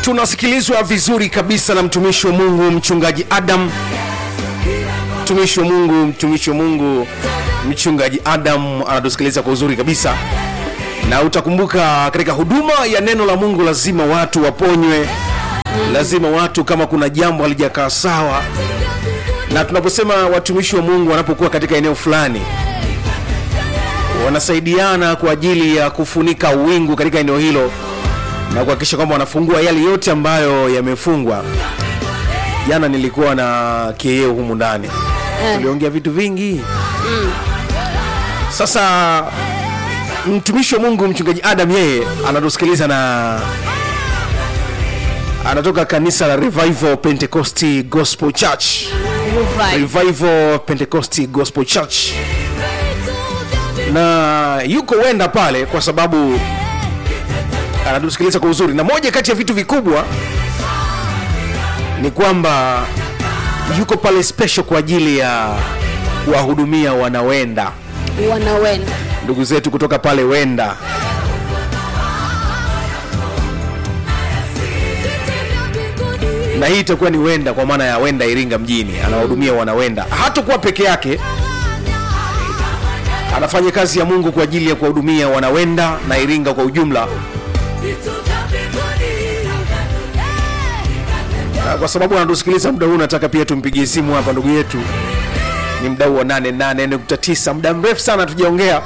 tunasikilizwa vizuri kabisa na mtumishi wa mungu mchungaji adam mtumishi wa mungu mtumishi wa mungu mchungaji adam anatusikiliza kwa uzuri kabisa na utakumbuka katika huduma ya neno la mungu lazima watu waponywe lazima watu kama kuna jambo halijakaa sawa na tunaposema watumishi wa mungu wanapokuwa katika eneo fulani wanasaidiana kwa ajili ya kufunika wingu katika eneo hilo na kuhakikisha kwamba wanafungua yale yote ambayo yamefungwa jana nilikuwa na kieo humu ndani tuliongea vitu vingi sasa mtumishi wa mungu mchungaji adam yeye anatusikiliza na anatoka kanisa la revival pentecosti gospel church Revive. revival pentecosti gospel church na yuko wenda pale kwa sababu anatusikiliza kwa uzuri na moja kati ya vitu vikubwa ni kwamba yuko pale special kwa ajili ya kuwahudumia wanawenda wanawenda ndugu zetu kutoka pale wenda na hii itakuwa ni wenda kwa maana ya wenda iringa mjini anawahudumia wanawenda hatakuwa peke yake anafanya kazi ya mungu kwa ajili ya kuwahudumia wanawenda na iringa kwa ujumla Na kwa sababu anatusikiliza muda huu nataka pia tumpigie simu hapa ndugu yetu ni mdau wa 88.9 muda mrefu sana tujaongea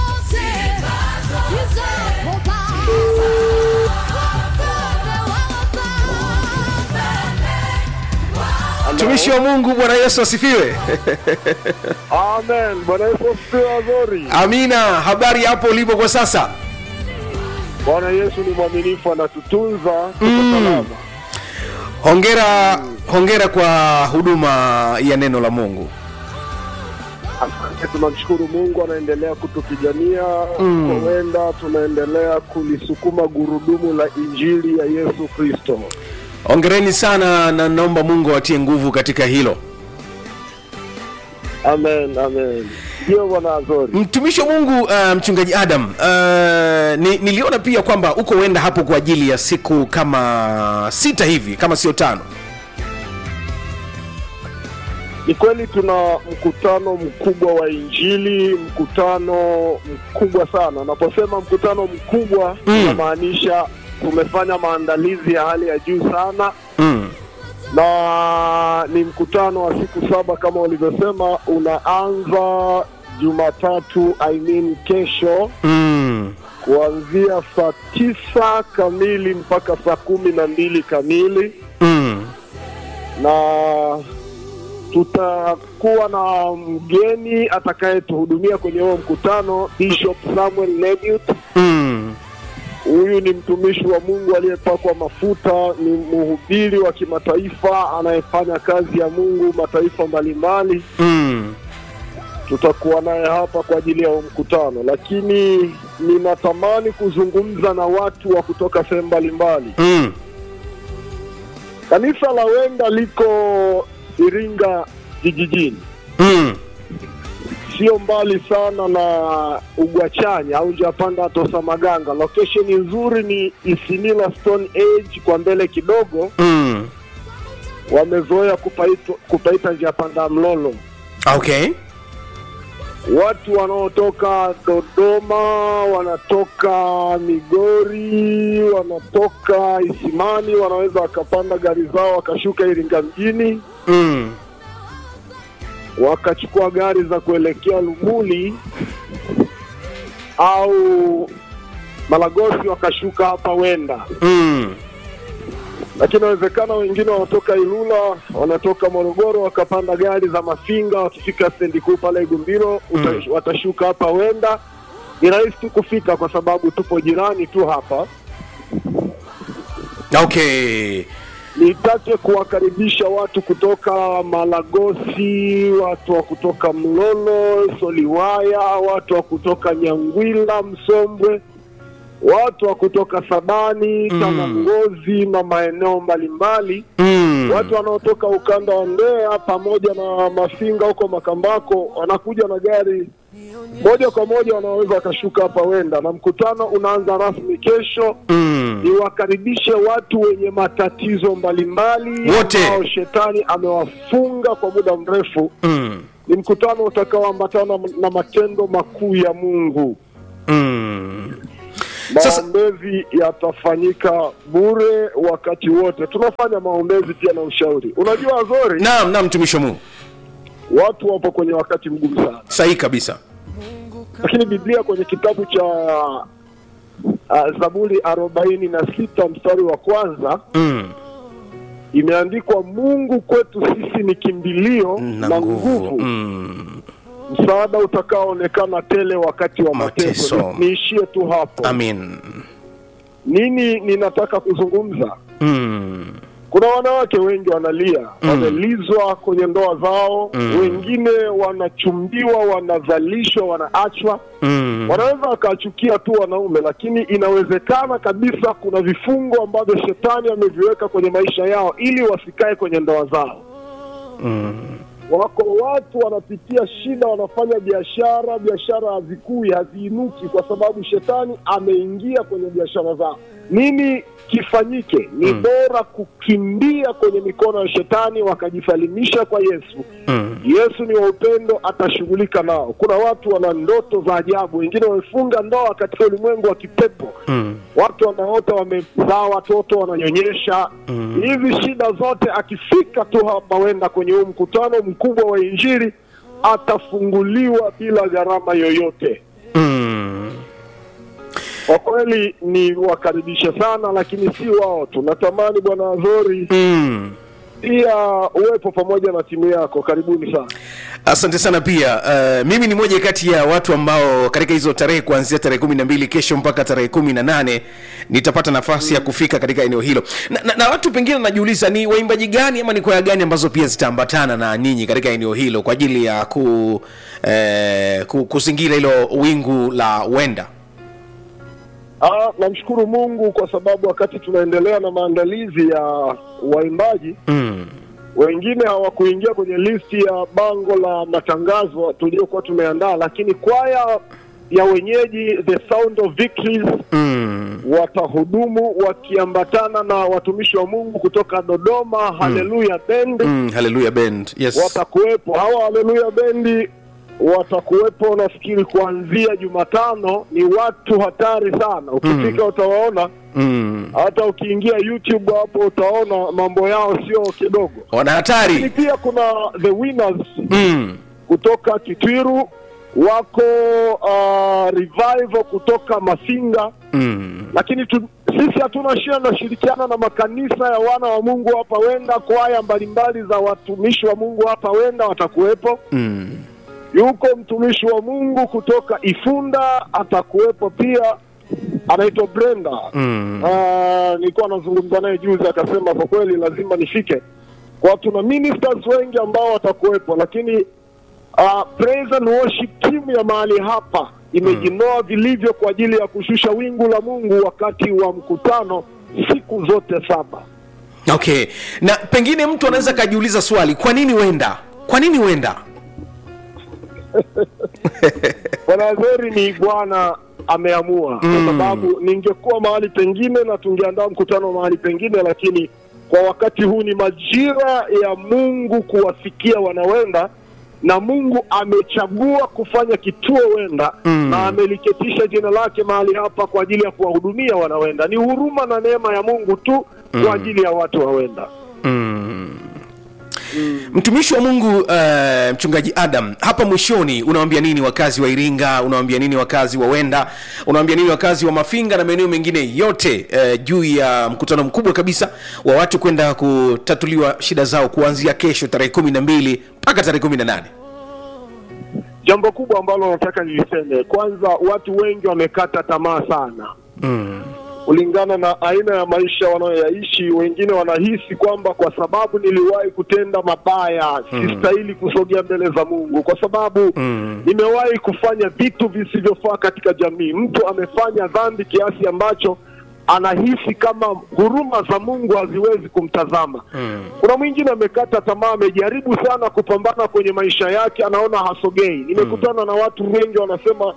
mtumishi wa mungu bwana yesu asifiwe Amen. Bwana Yesu asifiwe Azori. amina habari hapo ulipo kwa sasa Bwana Yesu ni mwaminifu, anatutunza tuko salama. hongera hongera kwa huduma ya neno la mungu Asante, tunamshukuru Mungu anaendelea kutupigania mm. Huenda tunaendelea kulisukuma gurudumu la injili ya Yesu Kristo. hongereni sana na naomba mungu awatie nguvu katika hilo Amen, amen. Ndio Bwana Azori. mtumishi wa mungu uh, mchungaji adam uh, ni, niliona pia kwamba uko wenda hapo kwa ajili ya siku kama sita hivi kama sio tano Ni kweli tuna mkutano mkubwa wa injili, mkutano mkubwa sana. Naposema mkutano mkubwa Mm. inamaanisha tumefanya maandalizi ya hali ya juu sana mm. na ni mkutano wa siku saba kama ulivyosema, unaanza Jumatatu, I mean kesho, Mm. kuanzia saa tisa kamili mpaka saa kumi na mbili kamili Mm. na tutakuwa na mgeni atakayetuhudumia kwenye huo mkutano, Bishop Samuel Leviut. Mm. Huyu ni mtumishi wa Mungu aliyepakwa mafuta, ni mhubiri wa kimataifa anayefanya kazi ya Mungu mataifa mbalimbali. Mm. Tutakuwa naye hapa kwa ajili ya huo mkutano, lakini ninatamani kuzungumza na watu wa kutoka sehemu mbalimbali. Mm. Kanisa la Wenda liko Iringa vijijini, Mm. sio mbali sana na Ugwachanya au Japanda Tosa Maganga. Location nzuri ni Isimila Stone Age, kwa mbele kidogo. Mm. Wamezoea kupaita, kupaita Japanda Mlolo. okay Watu wanaotoka Dodoma, wanatoka Migori, wanatoka Isimani, wanaweza wakapanda gari zao wakashuka Iringa mjini mm. wakachukua gari za kuelekea Lumuli au Malagosi wakashuka hapa Wenda, Mm. lakini inawezekana wengine wanatoka Ilula, wanatoka Morogoro wakapanda gari za Mafinga, wakifika stendi kuu pale Igumbiro uta- Mm. watashuka hapa Wenda. Ni rahisi tu kufika kwa sababu tupo jirani tu hapa. okay Nitake kuwakaribisha watu kutoka Malagosi, watu wa kutoka Mlolo, Soliwaya, watu wa kutoka Nyangwila, Msombwe, watu wa kutoka Sadani, Mm. Tanangozi na maeneo mbalimbali, mm. watu wanaotoka ukanda wa Mbeya pamoja na Mafinga huko Makambako wanakuja na gari moja kwa moja wanaweza wakashuka hapa wenda, na mkutano unaanza rasmi kesho. mm. Niwakaribishe watu wenye matatizo mbalimbali Wote. ambao shetani amewafunga kwa muda mrefu. Mm. Ni mkutano utakaoambatana na matendo makuu ya Mungu. Mm. Sasa- Maombezi yatafanyika bure wakati wote. Tunafanya maombezi pia na ushauri. Unajua Azori, naam naam mtumishi wa mungu watu wapo kwenye wakati mgumu sana, sahihi kabisa lakini Biblia kwenye kitabu cha uh, Zaburi arobaini na sita mstari wa kwanza mm. imeandikwa, Mungu kwetu sisi ni kimbilio na na nguvu nguvu, mm. msaada utakaoonekana tele wakati wa Mateso. mateso. Ni- Niishie tu hapo. amin Nini ninataka kuzungumza? mm. Kuna wanawake wengi wanalia, wamelizwa kwenye ndoa zao, wengine wanachumbiwa, wanazalishwa, wanaachwa. Mm. Wanaweza wakachukia tu wanaume, lakini inawezekana kabisa kuna vifungo ambavyo shetani ameviweka kwenye maisha yao ili wasikae kwenye ndoa zao. Wako watu wanapitia shida, wanafanya biashara, biashara hazikui, haziinuki kwa sababu shetani ameingia kwenye biashara zao. Nini kifanyike? Ni bora kukimbia kwenye mikono ya shetani, wakajisalimisha kwa Yesu. Mm. Yesu ni wa upendo, atashughulika nao. Kuna watu wana ndoto za ajabu, wengine wamefunga ndoa katika ulimwengu wa kipepo Mm. watu wanaota wamezaa watoto wananyonyesha. Hizi shida zote, akifika tu hapa wenda kwenye huu mkutano mkubwa wa Injili, atafunguliwa bila gharama yoyote. Mm. Kwa kweli ni wakaribishe sana, lakini si wao tu. Natamani Bwana Azori Mm. pia uwepo pamoja na timu yako. Karibuni sana. asante sana pia uh, mimi ni moja kati ya watu ambao katika hizo tarehe kuanzia tarehe kumi na mbili kesho mpaka tarehe kumi na nane nitapata nafasi ya kufika katika eneo hilo na, na, na watu pengine najiuliza ni waimbaji gani ama ni kwaya gani ambazo pia zitaambatana na ninyi katika eneo hilo kwa ajili ya ku, eh, ku, kuzingira hilo wingu la wenda Ah, namshukuru Mungu kwa sababu wakati tunaendelea na maandalizi ya waimbaji mm. wengine hawakuingia kwenye listi ya bango la matangazo tuliokuwa tumeandaa, lakini kwaya ya wenyeji The Sound of Victories Mm. watahudumu wakiambatana na watumishi wa Mungu kutoka Dodoma Haleluya Band Mm. haleluya band yes watakuwepo. Hawa Haleluya Bendi watakuwepo nafikiri kuanzia Jumatano. Ni watu hatari sana, ukifika utawaona. mm. Hata ukiingia YouTube hapo utaona mambo yao sio kidogo. wana Lakini hatari pia kuna the winners mm. kutoka Kitwiru, wako uh, revival kutoka Masinga, Mm. lakini tu, sisi hatuna shida, tunashirikiana na makanisa ya wana wa Mungu hapa Wenda, kwaya mbalimbali za watumishi wa Mungu hapa Wenda watakuwepo. Mm. Yuko mtumishi wa Mungu kutoka Ifunda atakuwepo pia, anaitwa Brenda. Mm. Ah, nilikuwa nazungumza naye juzi, akasema kwa kweli lazima nifike. Kwa tuna ministers wengi ambao watakuwepo, lakini uh, praise and worship team ya mahali hapa imejinoa vilivyo kwa ajili ya kushusha wingu la Mungu wakati wa mkutano siku zote saba. okay na pengine mtu anaweza akajiuliza swali kwa nini wenda kwa nini wenda Bwana Azori ni Bwana ameamua, kwa sababu ningekuwa mahali pengine na tungeandaa mkutano mahali pengine, lakini kwa wakati huu ni majira ya Mungu kuwafikia wanawenda, na Mungu amechagua kufanya kituo Wenda na ameliketisha jina lake mahali hapa kwa ajili ya kuwahudumia wanawenda. Ni huruma na neema ya Mungu tu kwa ajili ya watu wa Wenda. mtumishi wa mungu uh, mchungaji adam hapa mwishoni unawambia nini wakazi wa iringa unawambia nini wakazi wa wenda unawambia nini wakazi wa mafinga na maeneo mengine yote uh, juu ya mkutano mkubwa kabisa wa watu kwenda kutatuliwa shida zao kuanzia kesho tarehe kumi na mbili mpaka tarehe kumi na nane Jambo kubwa ambalo nataka niliseme, kwanza, watu wengi wamekata tamaa sana mm. kulingana na aina ya maisha wanayoyaishi. Wengine wanahisi kwamba kwa sababu niliwahi kutenda mabaya sistahili kusogea mbele za Mungu, kwa sababu Mm. nimewahi kufanya vitu visivyofaa katika jamii. Mtu amefanya dhambi kiasi ambacho anahisi kama huruma za Mungu haziwezi kumtazama. Mm. Kuna mwingine amekata tamaa, amejaribu sana kupambana kwenye maisha yake, anaona hasogei. Nimekutana na watu wengi wanasema,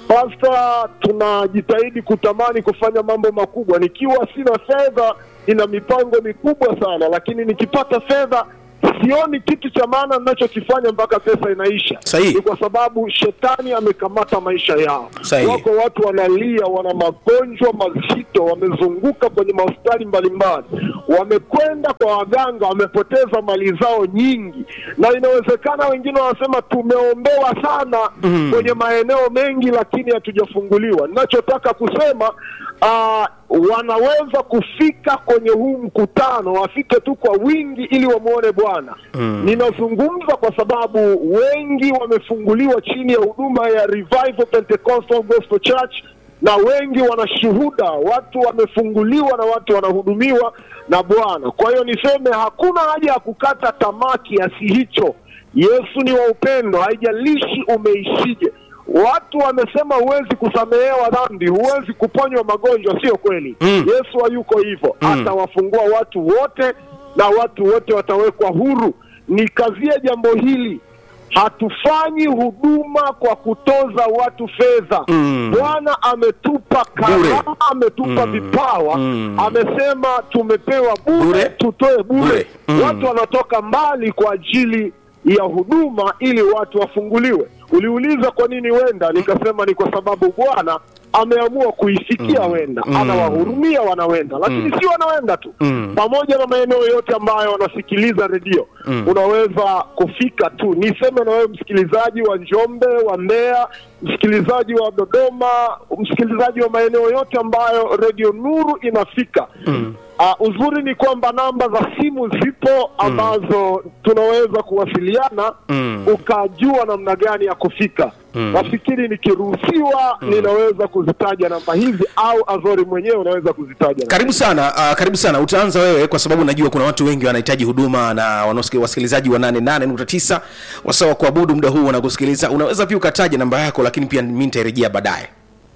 Pasta, tunajitahidi kutamani kufanya mambo makubwa, nikiwa sina fedha, nina mipango mikubwa sana, lakini nikipata fedha sioni kitu cha maana ninachokifanya mpaka pesa inaisha. Sahihi. Ni kwa sababu shetani amekamata maisha yao. Sahihi. Wako watu wanalia, wana magonjwa mazito, wamezunguka kwenye mahospitali mbalimbali, wamekwenda kwa waganga, wamepoteza mali zao nyingi, na inawezekana wengine wanasema tumeombewa sana Mm. kwenye maeneo mengi, lakini hatujafunguliwa. Ninachotaka kusema uh, wanaweza kufika kwenye huu mkutano, wafike tu kwa wingi ili wamwone Bwana. Mm. Ninazungumza kwa sababu wengi wamefunguliwa chini ya huduma ya Revival Pentecostal Gospel Church na wengi wanashuhuda, watu wamefunguliwa na watu wanahudumiwa na Bwana. Kwa hiyo niseme hakuna haja ya kukata tamaa kiasi hicho. Yesu ni wa upendo, haijalishi umeishije. Watu wamesema huwezi kusamehewa dhambi, huwezi kuponywa magonjwa. Sio kweli. Mm. Yesu hayuko hivyo, Mm. atawafungua watu wote na watu wote watawekwa huru. Nikazie jambo hili, hatufanyi huduma kwa kutoza watu fedha. Mm. Bwana ametupa Bure. karama, ametupa Mm. vipawa, Mm. amesema tumepewa bure, Bure. tutoe bure. Bure. Mm. Watu wanatoka mbali kwa ajili ya huduma ili watu wafunguliwe. Uliuliza kwa nini wenda, nikasema ni kwa sababu Bwana ameamua kuifikia wenda, Mm. anawahurumia wanawenda, lakini si wanawenda tu Mm. pamoja na maeneo yote ambayo wanasikiliza redio Mm. unaweza kufika tu. Niseme na wewe msikilizaji wa Njombe, wa Mbeya, msikilizaji wa Dodoma, msikilizaji wa maeneo yote ambayo redio Nuru inafika. Mm. Uh, uzuri ni kwamba namba za simu zipo ambazo tunaweza kuwasiliana Mm. ukajua namna gani ya kufika. Mm. Nafikiri nikiruhusiwa ninaweza kuzitaja namba hizi au Azori mwenyewe unaweza kuzitaja. namba karibu sana uh, karibu sana utaanza wewe kwa sababu najua kuna watu wengi wanahitaji huduma na wanaosiki- wasikilizaji wa 88.9 wasawa kuabudu muda huu wanakusikiliza unaweza pia ukataja namba yako lakini pia mi nitairejea baadaye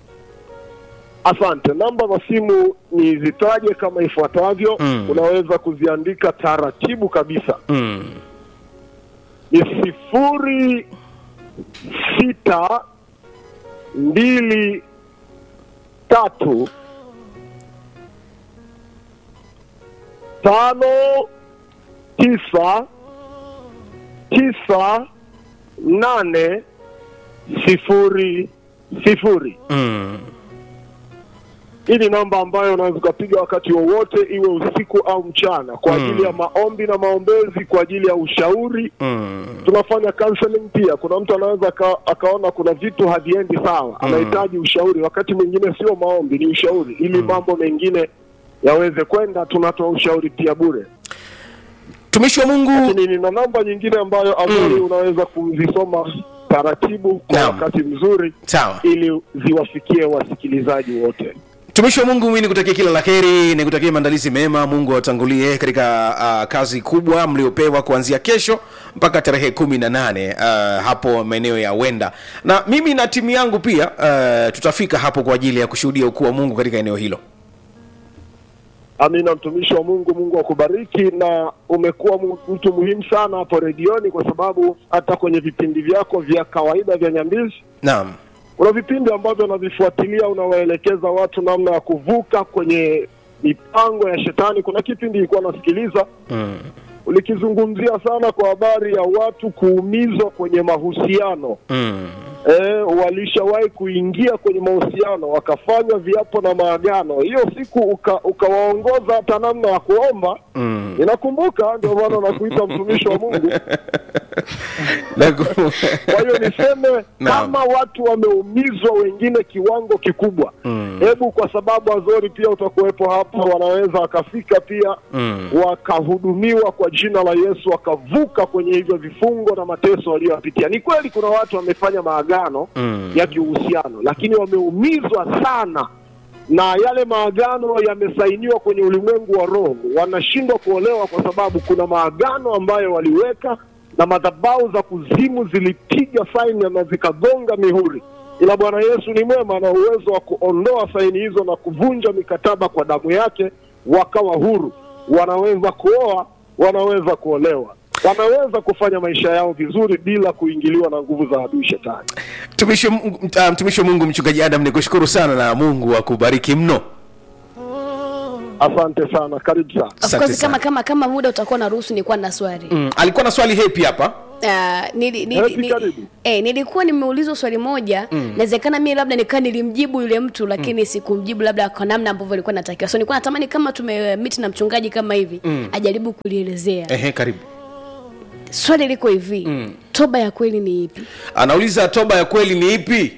Asante. Namba za simu nizitaje kama ifuatavyo. Mm. Unaweza kuziandika taratibu kabisa. mm. Ni sifuri sita mbili tatu tano tisa tisa nane sifuri sifuri. Mm. Hii ni namba ambayo unaweza ukapiga wakati wowote, iwe usiku au mchana, kwa Mm. ajili ya maombi na maombezi, kwa ajili ya ushauri. Mm. Tunafanya counseling pia. Kuna mtu anaweza aka, akaona kuna vitu haviendi sawa, anahitaji ushauri. Wakati mwingine sio maombi, ni ushauri, ili mambo mengine yaweze kwenda. Tunatoa ushauri pia bure. tumishi wa mungu Lakini nina namba nyingine ambayo Azori Mm. unaweza kuzisoma taratibu kwa Naam. wakati mzuri, sawa ili ziwafikie wasikilizaji wote. tumishi wa mungu mi nikutakia kila la heri nikutakia maandalizi mema mungu awatangulie katika uh, kazi kubwa mliopewa kuanzia kesho mpaka tarehe kumi na nane uh, hapo maeneo ya wenda na mimi na timu yangu pia uh, tutafika hapo kwa ajili ya kushuhudia ukuu wa mungu katika eneo hilo Amina, mtumishi wa Mungu, Mungu akubariki, na umekuwa mu- mtu muhimu sana hapo redioni, kwa sababu hata kwenye vipindi vyako vya kawaida vya Nyambizi naam kuna vipindi ambavyo unavifuatilia, unawaelekeza watu namna ya kuvuka kwenye mipango ya shetani. Kuna kipindi ilikuwa nasikiliza mm. ulikizungumzia sana kwa habari ya watu kuumizwa kwenye mahusiano Mm. e, walishawahi kuingia kwenye mahusiano wakafanya viapo na maagano. Hiyo siku uka- ukawaongoza hata namna ya kuomba. Mm. Inakumbuka, ndio maana nakuita mtumishi wa Mungu. Naku- Kwa hiyo niseme Naam. kama watu wameumizwa wengine kiwango kikubwa, Mm. hebu kwa sababu Azori pia utakuwepo hapa, wanaweza wakafika pia Mm. wakahudumiwa kwa jina la Yesu, wakavuka kwenye hivyo vifungo na mateso waliyoyapitia. Ni kweli kuna watu wamefanya maagano Mm. ya kiuhusiano, lakini wameumizwa sana na yale maagano yamesainiwa kwenye ulimwengu wa roho, wanashindwa kuolewa kwa sababu kuna maagano ambayo waliweka na madhabahu za kuzimu zilipiga saini na zikagonga mihuri. ila Bwana Yesu ni mwema na uwezo wa kuondoa saini hizo na kuvunja mikataba kwa damu yake, wakawa huru. Wanaweza kuoa, wanaweza kuolewa, wanaweza kufanya maisha yao vizuri bila kuingiliwa na nguvu za adui shetani. Mtumishi wa Mungu- ah, mtumishi wa Mungu mchungaji Adam, nikushukuru sana na Mungu akubariki mno. Asante sana, karibu sana. Of Asante course kama sana. kama kama muda utakuwa na ruhusu nilikuwa na swali. Mm, alikuwa na swali hepi hapa. Ah, nili, nili, Hepi, nili, karibu. eh, nilikuwa nimeulizwa swali moja inawezekana mimi labda nikaa nilimjibu yule mtu lakini sikumjibu labda kwa namna ambavyo ilikuwa natakiwa so nilikuwa natamani kama tumemit na mchungaji kama hivi ajaribu kulielezea Ehe, karibu. swali liko hivi toba ya kweli ni ipi Anauliza toba ya kweli ni ipi?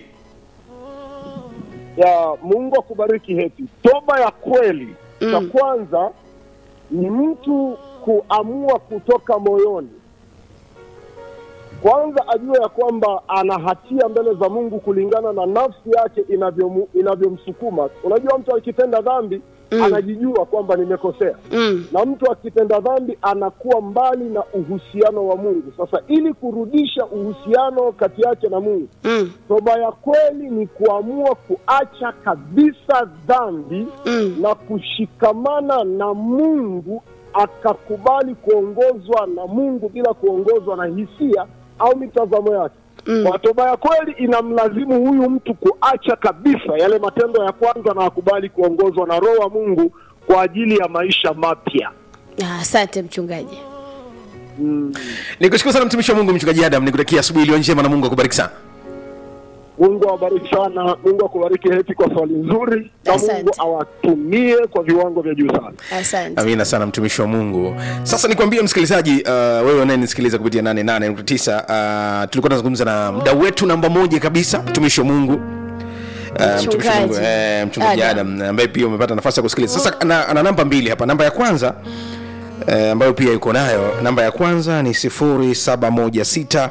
ya Mungu akubariki Hepi. Toba ya kweli cha kwanza ni mtu kuamua kutoka moyoni, kwanza ajue ya kwamba ana hatia mbele za Mungu kulingana na nafsi yake inavyomu- inavyomsukuma. Unajua, mtu akitenda dhambi anajijua kwamba nimekosea mm. na mtu akitenda dhambi anakuwa mbali na uhusiano wa Mungu. Sasa ili kurudisha uhusiano kati yake na Mungu, Mm. toba ya kweli ni kuamua kuacha kabisa dhambi Mm. na kushikamana na Mungu, akakubali kuongozwa na Mungu bila kuongozwa na hisia au mitazamo yake. Mm. Kwa toba ya kweli inamlazimu huyu mtu kuacha kabisa yale matendo ya kwanza na akubali kuongozwa na Roho wa Mungu kwa ajili ya maisha mapya. Ah, asante mchungaji Nikushukuru sana mtumishi wa Mungu mchungaji Adam, nikutakia asubuhi iliyo njema na Mungu akubariki sana. Mungu awabariki sana, Mungu akubariki Heti kwa swali nzuri, na Asante. Mungu awatumie kwa viwango vya juu sana. asante Amina sana mtumishi wa Mungu. Sasa nikwambie msikilizaji, uh, wewe unayenisikiliza kupitia 88.9 uh, tulikuwa tunazungumza na mdau wetu namba moja kabisa, mtumishi wa Mungu Uh, mtumishi wa Mungu, Mchungaji. eh, mchungaji Adam. Adam ambaye pia umepata nafasi ya kusikiliza. Sasa ana, ana namba mbili hapa. Namba ya kwanza eh, ambayo pia yuko nayo, namba ya kwanza ni 0716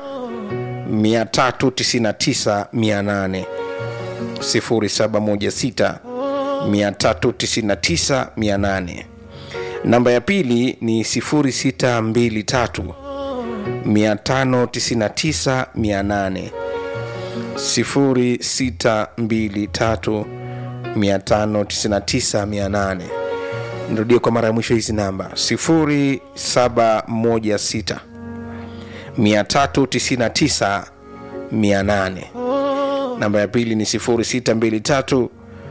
399 800 0716 399 800. Namba ya pili ni 0623 599 800 0623 599 800. Nirudie kwa mara ya mwisho hizi namba 0716 399 800. Namba ya pili ni 0623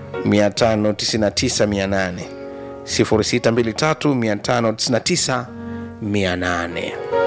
599 800. 0623 599 800.